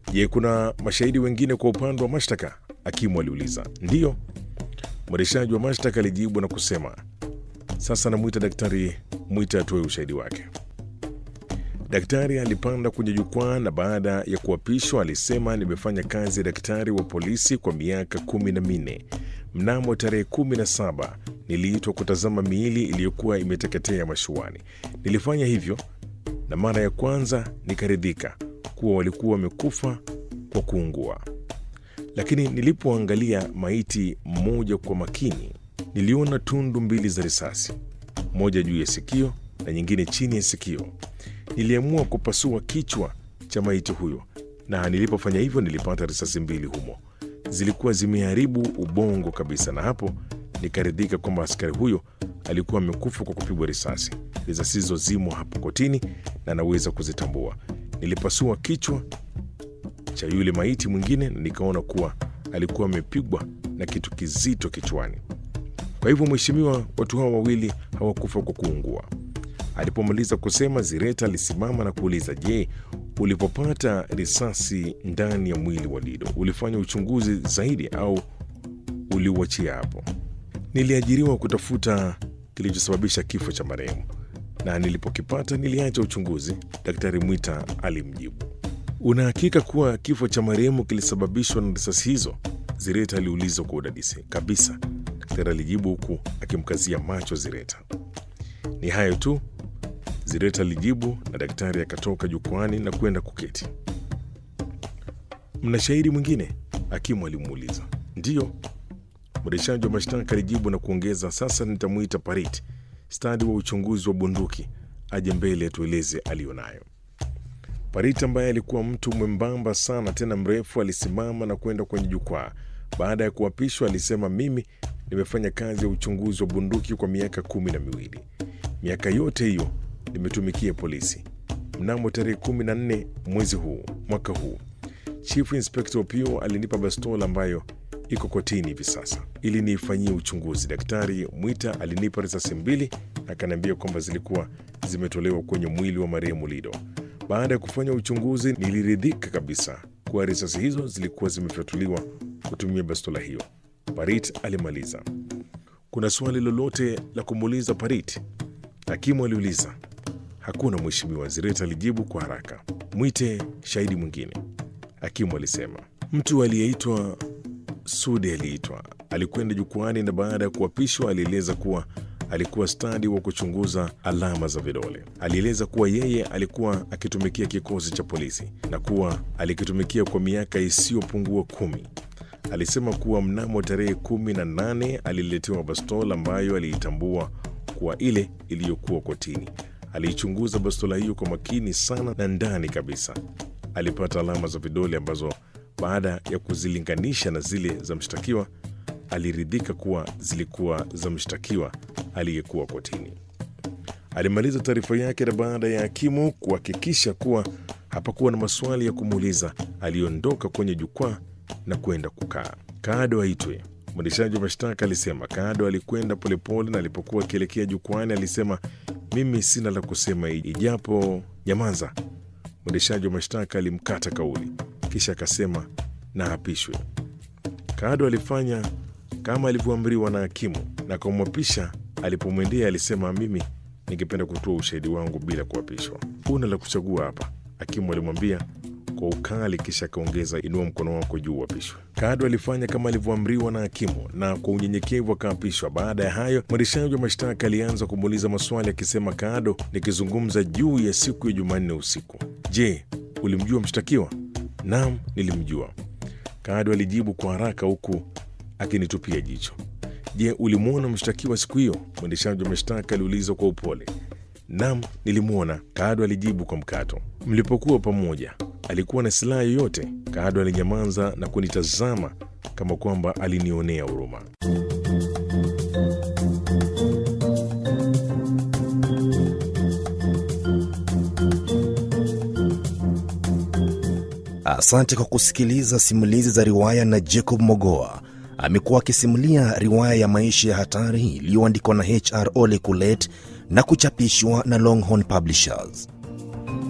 Je, kuna mashahidi wengine kwa upande wa mashtaka? Hakimu aliuliza. Ndiyo, mwendeshaji wa mashtaka alijibu na kusema. Sasa namwita Daktari Mwita atoe ushahidi wake. Daktari alipanda kwenye jukwaa na baada ya kuapishwa alisema, nimefanya kazi ya daktari wa polisi kwa miaka kumi na minne. Mnamo tarehe kumi na saba niliitwa kutazama miili iliyokuwa imeteketea mashuani. Nilifanya hivyo na mara ya kwanza nikaridhika kuwa walikuwa wamekufa kwa kuungua, lakini nilipoangalia maiti mmoja kwa makini, niliona tundu mbili za risasi, moja juu ya sikio na nyingine chini ya sikio. Niliamua kupasua kichwa cha maiti huyo, na nilipofanya hivyo nilipata risasi mbili humo, zilikuwa zimeharibu ubongo kabisa, na hapo nikaridhika kwamba askari huyo alikuwa amekufa kwa kupigwa risasi. Risasi hizo zimo hapo kotini na naweza kuzitambua. Nilipasua kichwa cha yule maiti mwingine na nikaona kuwa alikuwa amepigwa na kitu kizito kichwani. Kwa hivyo, mheshimiwa, watu hawa wawili hawakufa kwa kuungua. Alipomaliza kusema, Zireta alisimama na kuuliza, je, ulipopata risasi ndani ya mwili wa Dido ulifanya uchunguzi zaidi au uliuachia hapo? Niliajiriwa kutafuta kilichosababisha kifo cha marehemu na nilipokipata niliacha uchunguzi, Daktari Mwita alimjibu. Una hakika kuwa kifo cha marehemu kilisababishwa na risasi hizo? Zireta aliuliza kwa udadisi. Kabisa, daktari alijibu huku akimkazia macho Zireta. Ni hayo tu, Zireta alijibu, na daktari akatoka jukwani na kwenda kuketi. Mna shahidi mwingine? Hakimu alimuuliza. Ndiyo, mwendeshaji wa mashtaka alijibu na kuongeza, sasa nitamwita Parit, stadi wa uchunguzi wa bunduki, aje mbele atueleze aliyonayo. Parit ambaye alikuwa mtu mwembamba sana tena mrefu, alisimama na kwenda kwenye jukwaa. Baada ya kuapishwa, alisema, mimi nimefanya kazi ya uchunguzi wa bunduki kwa miaka kumi na miwili. Miaka yote hiyo nimetumikia polisi. Mnamo tarehe kumi na nne mwezi huu mwaka huu, Chief Inspector Opio alinipa bastola ambayo iko kotini hivi sasa ili niifanyie uchunguzi. Daktari Mwita alinipa risasi mbili na akaniambia kwamba zilikuwa zimetolewa kwenye mwili wa marehemu Lido. Baada ya kufanya uchunguzi, niliridhika kabisa kuwa risasi hizo zilikuwa zimefyatuliwa kutumia bastola hiyo. Parit alimaliza. Kuna swali lolote la kumuuliza Parit? Hakimu aliuliza. Hakuna mheshimiwa, Zireta alijibu kwa haraka. Mwite shahidi mwingine, hakimu alisema. Mtu aliyeitwa Sude aliitwa, alikwenda jukwani na baada ya kuapishwa alieleza kuwa alikuwa stadi wa kuchunguza alama za vidole. Alieleza kuwa yeye alikuwa akitumikia kikosi cha polisi na kuwa alikitumikia kwa miaka isiyopungua kumi. Alisema kuwa mnamo tarehe kumi na nane aliletewa bastola ambayo aliitambua kuwa ile iliyokuwa kotini. Aliichunguza bastola hiyo kwa makini sana na ndani kabisa alipata alama za vidole ambazo baada ya kuzilinganisha na zile za mshtakiwa aliridhika kuwa zilikuwa za mshtakiwa aliyekuwa kotini. Alimaliza taarifa yake, na baada ya hakimu kuhakikisha kuwa hapakuwa na maswali ya kumuuliza, aliondoka kwenye jukwaa na kwenda kukaa. Kado aitwe, mwendeshaji wa mashtaka alisema. Kado alikwenda polepole, na alipokuwa akielekea jukwani alisema, mimi sina la kusema ijapo nyamaza. Mwendeshaji wa mashtaka alimkata kauli, kisha akasema na apishwe. Kado alifanya kama alivyoamriwa na hakimu na kumwapisha. Alipomwendea alisema, mimi ningependa kutoa ushahidi wangu bila kuapishwa. Huna la kuchagua hapa, hakimu alimwambia kwa ukali, kisha akaongeza, inua mkono wako juu uapishwe. Kado alifanya kama alivyoamriwa na hakimu na kwa unyenyekevu akaapishwa. Baada ya hayo, mwendeshaji wa mashtaka alianza kumuuliza maswali akisema, Kado, nikizungumza juu ya siku ya Jumanne usiku, je, ulimjua mshtakiwa? Naam, nilimjua. Kado alijibu kwa haraka huku akinitupia jicho. Je, ulimwona mshtakiwa siku hiyo? Mwendeshaji wa mashtaka aliuliza kwa upole. Naam, nilimwona, Kado alijibu kwa mkato. Mlipokuwa pamoja, alikuwa na silaha yoyote? Kado alinyamaza na kunitazama kama kwamba alinionea huruma. Asante kwa kusikiliza simulizi za riwaya na Jacob Mogoa. Amekuwa akisimulia riwaya ya maisha ya hatari iliyoandikwa na HR Ole Kulet na kuchapishwa na Longhorn Publishers.